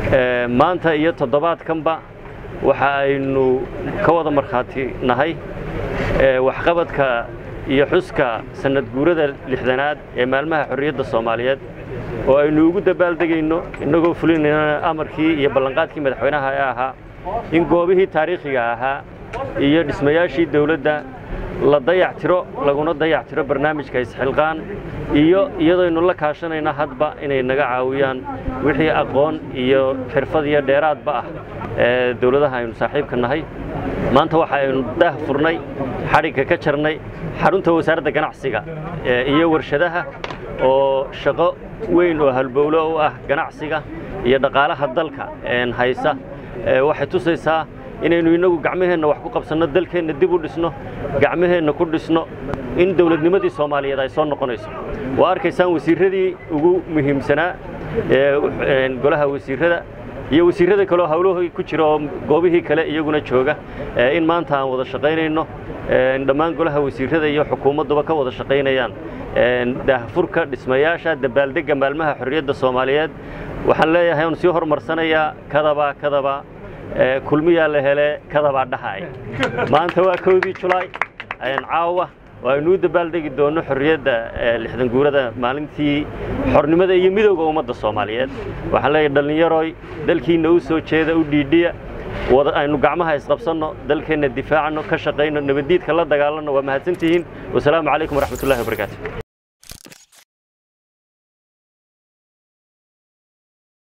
maanta iyo toddobaadkanba waxa aynu ka wada markhaati nahay waxqabadka iyo xuska sanad guurada lixdanaad ee maalmaha xorriyadda soomaaliyeed oo aynu ugu dabaaldegayno innagoo fulinayna amarkii iyo ballanqaadkii madaxweynaha ee ahaa in goobihii taariikhiga ahaa iyo dhismayaashii dawladda la dayac tiro laguna dayac tiro barnaamijka isxilqaan iyo iyadooynu la kaashanayna hadba inay naga caawiyaan wixii aqoon iyo xirfad iyo dheeraadba ah ee dawladaha aynu saaxiibka nahay maanta waxa aynu daah furnay xadhigga ka jarnay xarunta wasaaradda ganacsiga iyo warshadaha oo shaqo weyn oo halbowlo u ah ganacsiga iyo dhaqaalaha dalka haysa waxay tusaysaa inaynu innagu gacmaheenna wax ku qabsanno dalkeenna dib u dhisno gacmaheenna ku dhisno in dawladnimadii soomaaliyeed ay soo noqonayso waa arkaysaan wasiirradii ugu muhiimsanaa ee golaha wasiirrada iyo wasiirrada kaleo hawlahii ku jira oo goobihii kale iyaguna jooga in maanta aan wada shaqaynayno dhammaan golaha wasiirrada iyo xukuumadduba ka wada shaqaynayaan daahfurka dhismayaasha dabaaldegga maalmaha xorriyadda soomaaliyeed waxaan leeyahay on sii horumarsanayaa kadaba kadaba kulmiyaa la hele kadabaa dhahay maanta waa kowdii julaay caawa waa inuu dabaaldegi doonno xorriyadda lixdan guurada maalintii xornimada iyo midowga ummadda soomaaliyeed waxaan leeyahay dhallinyaroy dalkiinna u soo jeeda u dhiidhiya aynu gacmaha isqabsanno dalkeenna difaacno ka shaqayno nabaddiidka la dagaalanno waa mahadsantihiin wasalaamu calaykum waraxmatullahi wabarakaatu